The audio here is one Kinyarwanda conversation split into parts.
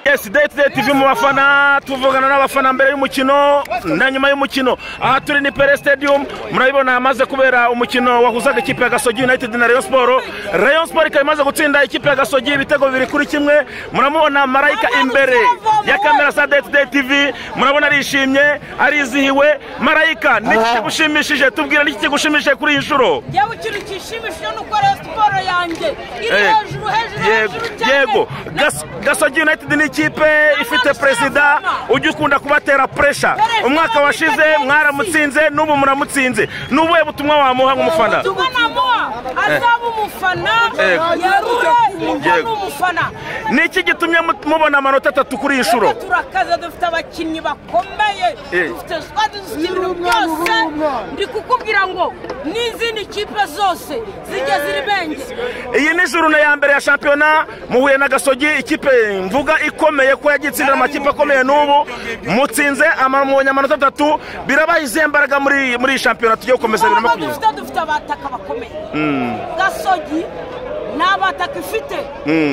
esideti tv mu bafana tuvugana n'abafana mbere y'umukino na nyuma y'umukino aha turi ni pere stadium murabibona hamaze kubera umukino wahuzaga ikipe ya gasogi united na rayon siporo rayon siporo ikaba imaze gutsinda ikipe ya gasogi ibitego bibiri kuri kimwe muramubona marayika imbere ya kamera za deti tv murabona arishimye arizihiwe marayika ni iki kigushimishije tubwira ni iki kigushimishije kuri iyi nshuro yewe ikintu gishimishije ni uko rayon siporo yanjye iri Eh, hejuru hejuru yego hejuru cyane yego Gas- gasogi united ni ikipe ifite perezida ujya ukunda kubatera puresha umwaka washize mwaramutsinze n'ubu muramutsinze ni ubuhe butumwa wamuha nk'umufana ubutumwa namuha azaba umufana Yego. yerure Yego. yego umufana ni iki gitumye mu- mubona amanota atatu kuri iyi nshuro Reka turakaze dufite abakinnyi bakomeye Eh. dufite squad dufite ibintu byose ndi kukubwira ngo n'izindi kipe zose zijya ziri benge iyi ni jurune ya mbere ya shampiyona muhuye na gasogi ikipe mvuga ikomeye ko yagiye itsindira amakipe akomeye n'ubu mutsinze ama- mubonye amanota atatu birabaha izihe mbaraga muri muri iyi shampiyona tugiye gukomeza bibiri na ntabwo makumyabiri dufite dufite abataka bakomeye gasogi ni abataka ifite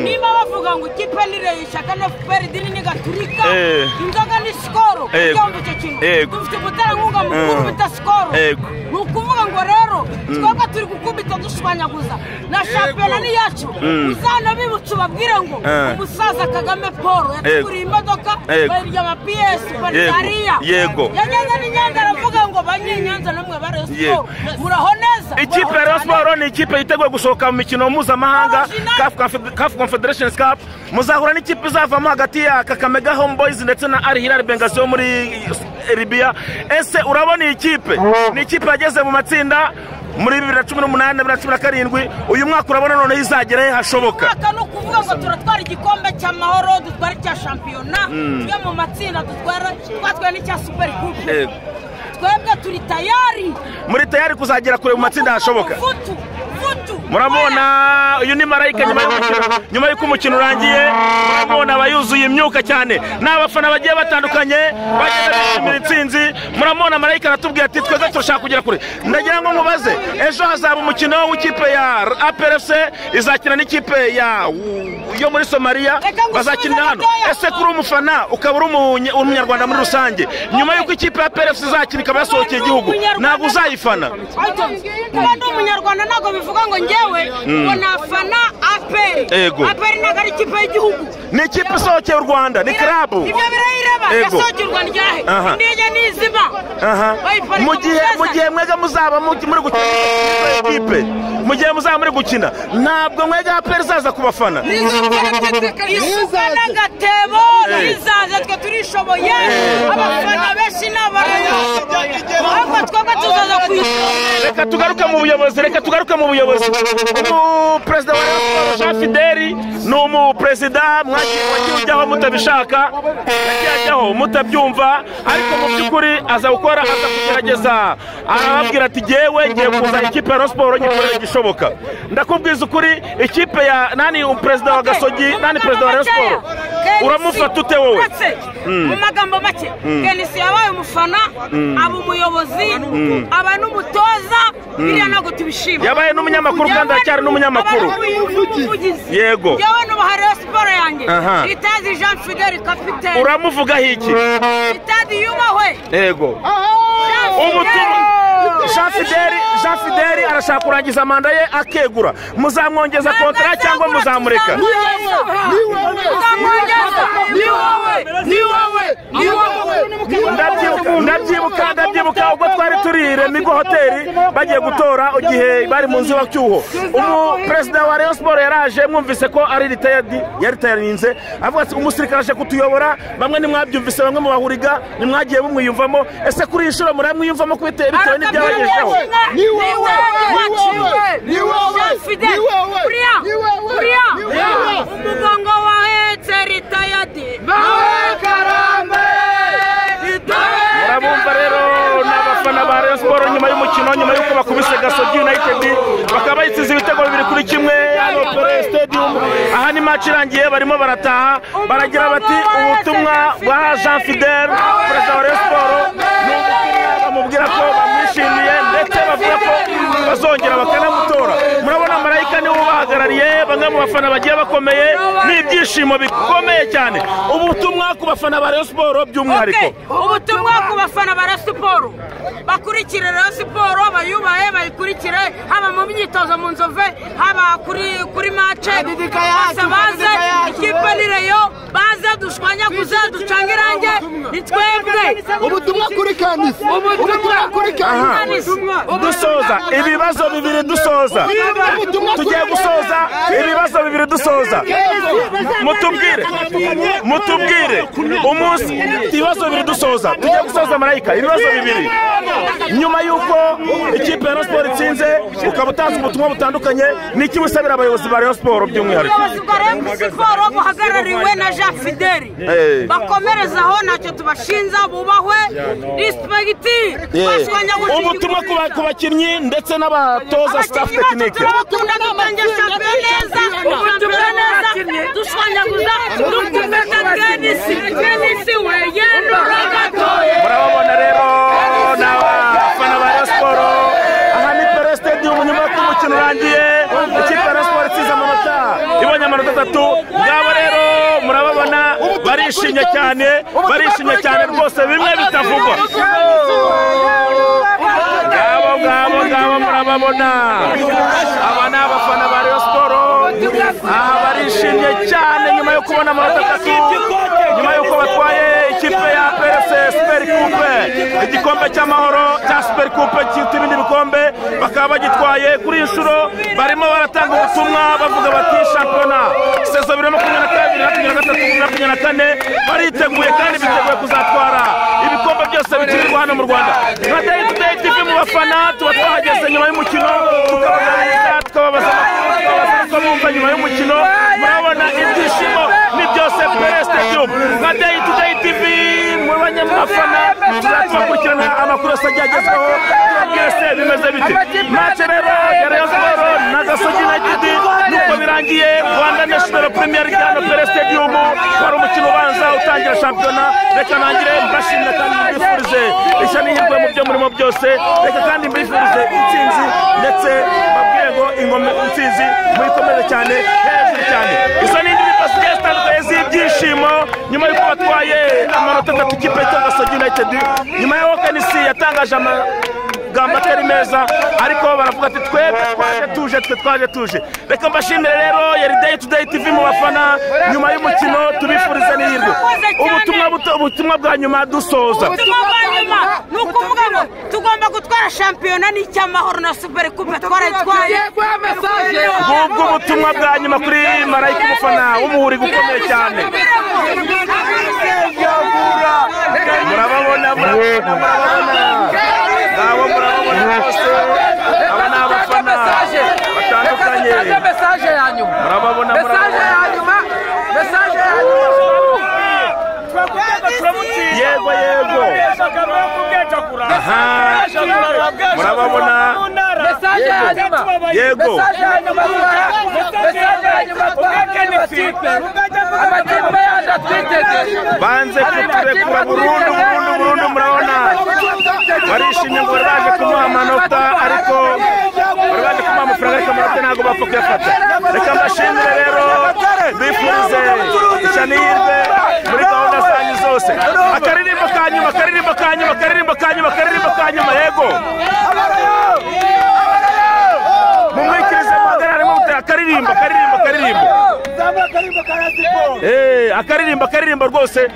niba bavuga ngo ikipe ni reyo ishaka no peridini ni gaturika Eh. inzoga ni sikoro Yego. byumva icyo kintu Yego. dufite umuterankunga mukuru Mm. bita sikoro Yego. ni ukuvuga ngo rero twebwe turi gukubita dushubanyaguza na shampiyona ni yacu uzanabibutse ubabwire ngo Eh. umusaza kagame paul yatuguriye imodoka Yego. bayirya ama piyesi banariya Yego. yageze ni nyanza aravuga ngo banyenyanza namwe bare Yego. siporo muraho neza ikipe ya Rayon siporo ni ikipe yiteguye gusohoka mu mikino mpuzamahanga kafu confederation cup muzahura n'ikipe izavamo hagati ya kakamega home boys ndetse na ari hilal bengasi yo muri ribiya ese urabona iyi kipe ni ikipe yageze mu matsinda muri bibiri na cumi n'umunani na bibiri na cumi na karindwi uyu mwaka urabona noneho izagera he hashoboka mwaka ni ukuvuga ngo turatwara igikombe cy'amahoro dutwara icya shampiyona tujya mu matsinda dutwara twatwaye n'icya superi kupe Yego. twebwe turi tayari muri tayari kuzagera kure mu matsinda hashoboka vutu vutu murabona uyu ni marayika nyuma y'umukino nyuma y'uko umukino urangiye murabona aba yuzuye imyuka cyane ni abafana bagiye batandukanye bagenda bishimira intsinzi murabona marayika aratubwira ati twebwe turashaka kugera kure ndagira ngo nkubaze ejo hazaba umukino w'ikipe ya APRFC izakina n'ikipe ya yo muri somaliya bazakinira hano ese kuri umufana ukaba uri umunye- umunyarwanda muri rusange nyuma y'uko ikipe ya APRFC izakina ikaba yasohokeye igihugu ntabwo uzayifana kuba ndi umunyarwanda ntabwo bivuga ngo njyewe ngo nafana aperi Yego. aperi ntabwo ari ikipe y'igihugu ni ikipe isohokeye u rwanda ni karabu ibyo birayireba Yego. yasohokerwa ryahe Aha. indege nizima Aha. bayiparika mu gihe Mushesa. mu gihe mwega muzaba mu- muri gukina ekipe mu gihe muzaba muri gukina ntabwo mwega aperi izaza ku bafana isuka n'agatebo rizaza twe turishoboye abafana benshi ni abarayashoboye ahubwo twebwe tuzaza ku isonga reka tugaruke mu buyobozi reka tugaruke mu buyobozi umuperezida wa Rayon Sports, jean fideli ni umuperezida mwagiye wagiye ujyaho mutabishaka yagiye ajyaho mutabyumva ariko mu by'ukuri aza gukora aza kugerageza arababwira ati ngewe ngiye kuza ikipe ya Rayon Sports nyikorera igishoboka ndakubwiza ukuri ikipe ya nani umuperezida wa gasogi nani perezida wa Rayon Sports uramufata ute wowe Ndetse, mu magambo make kenisi yabaye umufana aba umuyobozi aba n'umutoza biriya ntabwo tubishima yabaye n'umunyamakuru kandi aracyari n'umunyamakuru Yabaye n'umuvugizi. Yego. yewe n'ubaha rero siporo yanjye Aha. itazi jean fideli kapitene uramuvugaho iki itazi yubahwe yego Jean ubutumwa Fidel. jean fideli jean fideli arashaka kurangiza manda ye akegura muzamwongeza kontara cyangwa muzamureka Ndabyibuka- ndabyibuka ndabyibuka ubwo twari turi remigo hoteli bagiye gutora igihe bari mu nzu y'icyuho umuperezida wa rayon siporo yaraje mwumvise ko ari ritayadi yaritayarinze avuga ati umusirikare aje kutuyobora bamwe ntimwabyumvise bamwe mu bahuriga ntimwagiye mumwiyumvamo ese kuri iyi nshuro muramwiyumvamo kubite- bitewe n'ibyabagejeho umugongo wahetse ritayadi murabumva rero ni abafana ba rayon siporo nyuma y'umukino nyuma y'uko bakubise gasogi united bakaba bayitsize ibitego bibiri kuri kimwe hano pere stadium aha ni match irangiye barimo barataha baragira bati ubutumwa bwa jean fidel perezida wa rayon siporo ni ubutumwa bamubwira ko bamwishimiye ndetse bavuga ko bazongera bakanamutora murabona marayika niwe ubaha baduhagarariye bamwe mu bafana bagiye bakomeye n'ibyishimo bikomeye cyane ubutumwa ku bafana ba rayon siporo by'umwihariko ubutumwa ku bafana ba Rayon siporo bakurikire Rayon siporo bayubahe bayikurikire haba mu myitozo mu nzove haba kuri kuri mace bose baze ikipe ni reyo baze dushwanyaguze ducange irange ni twebwe ubutumwa kuri kanisi ubutumwa kuri kanisi dusoza ibibazo bibiri dusoza tugiye gusoza ibibazo bibiri dusoza mutubwire mutubwire umunsi ibibazo bibiri dusoza tugiye gusoza marayika ibibazo bibiri nyuma y'uko ikipe ya Rayon siporo itsinze ukaba utanze ubutumwa butandukanye ni iki usabira abayobozi ba Rayon siporo by'umwihariko ubuyobozi bwa remu siporo buhagarariwe na jean fideli bakomereza aho ntacyo tubashinja bubahwe disipegiti ubutumwa ku ba- ku bakinnyi ndetse n'abatoza staff abakinnyi bacu tekinike turabakunda dutangisha neza dushobora neza dushwanyaguza dukomeza tenisi tenisi we yenura gatoya murababona rero ni abafana ba Rayon siporo aha ni pere stadium nyuma y'uko umukino urangiye ikipe ya Rayon siporo itsize amanota ibonye amanota atatu ngabo rero murababona barishimye cyane barishimye cyane rwose bimwe bitavugwa ngabo ngabo ngabo murababona aba ni abafana ba Rayon siporo aha barishimye cyane nyuma yo kubona amanota atatu nyuma y'uko batwaye ikipe ya perese superi kupe igikombe cy'amahoro cya superi kupe kiruta ibindi bikombe bakaba bagitwaye kuri iyi nshuro barimo baratanga ubutumwa bavuga bati shampiyona sezo bibiri na makumyabiri na kabiri makumyabiri na gatatu makumyabiri na kane bariteguye kandi biteguye kuzatwara ibikombe byose bikinirwa hano mu rwanda nka dayi tu dayi tivi mu bafana tuba twahageze nyuma y'umukino tukabaganiriza tukababaza amakuru tukababaza uko bumva nyuma y'umukino murabona ibyishimo ni byose pere sitadium nka dayi tu dayi tivi mu banyamafana tuzakubakurikirana amakuru yose agiye agezweho byose bimeze bite mace rero ya rayon siporo na gasogi na gidi nuko birangiye rwanda national premier league hano pere stadium wari umukino ubanza utangira shampiyona reka nangire mbashimira kandi mbifurize ishya n'ihirwe mu byo murimo byose reka kandi mbifurize intsinzi ndetse babwiye ngo ingoma intsinzi muyikomeze cyane hejuru cyane izo ni indirimbo zigiye zitandukanye z'ibyishimo nyuma y'uko batwaye amanota atatu ikipe ya gasogi united nyuma ya wokenisi yatangaje ama amagambo atari meza ariko baravuga ati twebwe twaje tuje twe twaje tuje reka mbashimire rero yari day to day tv mu bafana nyuma y'umukino tubifurize n'ihirwe ubutumwa buto ubutumwa bwa nyuma dusoza ubutumwa bwa nyuma ni ukuvuga ngo tugomba gutwara shampiyona n'icyamahoro na superi kupe twarayitwaye ngubwo ubutumwa bwa nyuma kuri marayika umufana w'umuhuri gukomeye cyane murababona murababona ngabo murababona rwose aba ni abafana batandukanye mesaje ya nyuma murababona mesaje murababona ya nyuma mesaje ya nyuma yego yego aha murababona mesaje ya nyuma yego mesaje ya nyuma mesaje ya nyuma amakipe amakipe yaje atwiteze banze kuturekura burundu burundu burundu murabona barishimye ngo bari baje kumuha amanota ariko bari baje kumuha amafaranga ariko amanota ntabwo bapfa kuyafata reka mbashimire rero bifurize ishanihirwe muri gahunda zanyu zose akaririmbo ka nyuma akaririmbo ka nyuma akaririmbo ka nyuma akaririmbo ka nyuma yego mumwikirize magana harimo gutera akaririmbo akaririmbo akaririmbo Eh, akaririmbo akaririmbo rwose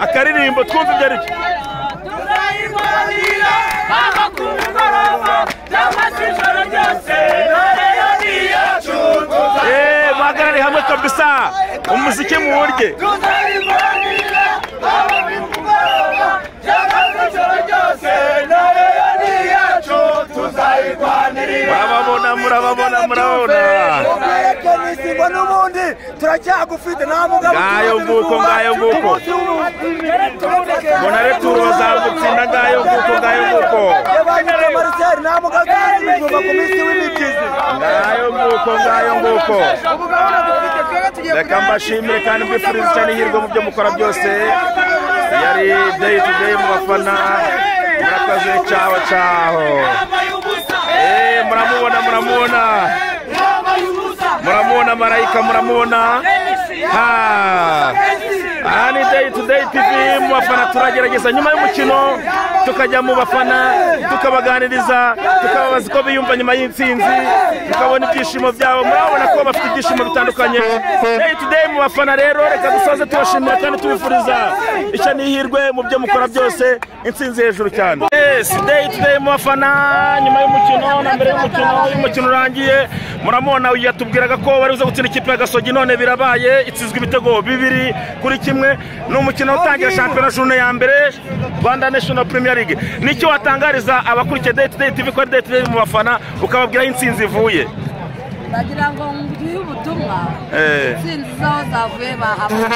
akaririmbo twumva ibyo ari byo Eh, muhagarare hamwe kabisa umuziki muwurye murababona murababona murababona ngo n'ubundi turacyagufite nta mugabo Ngayo nguko, ngayo nguko. mbona returoza gutsinda ngayo nguko ngayo nguko yabanyuze marcel nta mugabo turacyagufite ku minsi w'imibyizi ngayo nguko ngayo nguko reka mbashimire kandi mbifurize cyane ihirwe mu byo mukora byose yari day to day mu bafana murakoze cyaho cyaho Eh, muramubona muramubona marayika muramubona Ha. aha ni day to day tv mu bafana turagerageza nyuma y'umukino tukajya mu bafana tukabaganiriza tukababaza uko biyumva nyuma y'intsinzi tukabona ibyishimo byabo murabona ko bafite ibyishimo bitandukanye day to day mu bafana rero reka dusoze tubashimira kandi tubifuriza ishya n'ihirwe mu byo mukora byose intsinzi hejuru cyane yes day to day mu bafana nyuma y'umukino na mbere y'umukino iyo umukino urangiye muramubona yatubwiraga ko bari buze gutsinda ikipe ya gasogi none birabaye itsizwa ibitego bibiri kuri kimwe ni umukino utangira shampiyona june ya mbere rwanda national premier league nicyo watangariza abakurikiye day to day tv ko ari day to day mu bafana ukababwira aho intsinzi ivuye bagira ngo mbwihe ubutumwa Eh. intsinzi z'aho zavuye bahamwe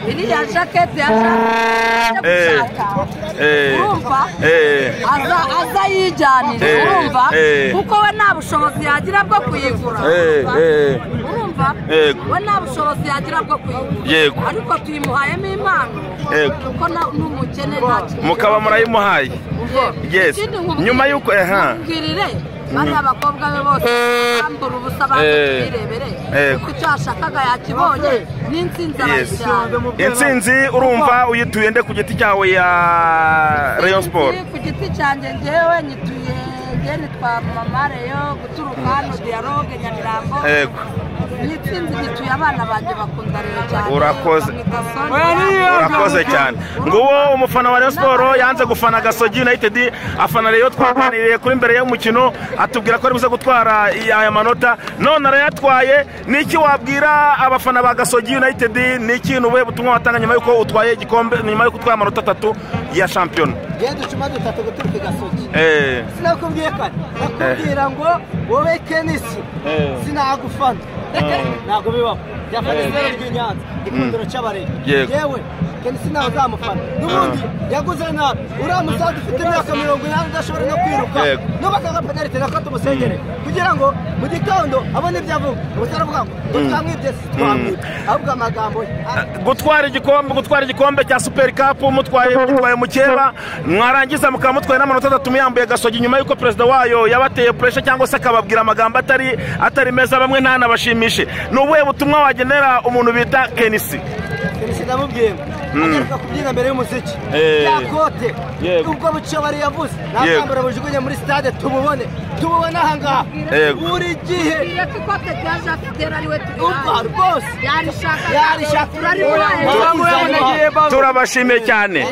iriya jaketi ya jaketi Eh. gushaka Eh. urumva Eh. aza- aza yijyanira Eh. urumva Eh. kuko we nta bushobozi yagira bwo kuyigura Eh. urumva? Eh. urumva Yego. we nta bushobozi yagira bwo kuyigura Yego. ariko tuyimuhayemo impano Yego. kuko na- n'umukene nta kintu mukaba murayimuhaye Yes. Nyuma nyuma y'uko- y'uko aha. nkubwirire bariya abakobwa be bose bambura ubusa abantu Eh. birebere Eh. kuko icyo yashakaga yakibonye n'insinzi Yes. arayijyana intsinzi urumva uyituye nde ku giti cyawe ya rayon sport Ku giti cyanjye njyewe nyituye ngeni twa mama reyo guturuka hano dialogue nyamirambo yego n'insinzi nyituye abana banjye bakunda reyo cyane Urakoze. bamwita Sonia. urakoze cyane nguwo umufana wa Rayon Sport yanze gufana Gasogi United afana Rayon twaganiriye kuri mbere y'umukino atubwira ko ari buze gutwara aya manota none arayatwaye niki wabwira abafana ba Gasogi United niki ni ubuhe butumwa watanga nyuma y'uko utwaye igikombe nyuma y'uko utwaye amanota atatu ya shampiyona genda ucuma dutatu guturuka igasogi Eh, sinakubwiye ko nakubwira ngo wowe kenisi sinagufana ntabwo bibaho yafana izina ry'inyanza ikundiro cy'abarebe Yego. yewe kenisi ntawe uzamufana n'ubundi yaguze nabi uriya musaza ufite imyaka mirongo inani udashobora no kwiruka Yego. n'ubakaga penalite nako tumusengere kugira ngo mu gitondo abone ibyo avuga ubutari avuga ngo ngo twamwibye si twamwibye ahubwo amagambo ye Ah, gutwara igikombe gutwara igikombe cya super cup mutwaye mutwaye mukeba mwarangiza mukaba mutwaye n'amanota atatu muyambuye gasogi nyuma y'uko perezida wayo yabateye puresha cyangwa se akababwira amagambo atari atari meza bamwe ntanabashimishe ni ubuhe butumwa wagenera umuntu bita kenisi Felisi ndamubwiye ngo agaruka kubyina mbere y'umuziki Eh. ya kote Yego. ubwo bucobari yavuze Yego. ntabwambura bujugunye muri stade tububone tububone ahangaha Yego. buri gihe Tugiye ko ikote rya jakiteri ariwe urwa turihaye rwose yarishaka yarishaka turarimuhaye turabashimiye cyane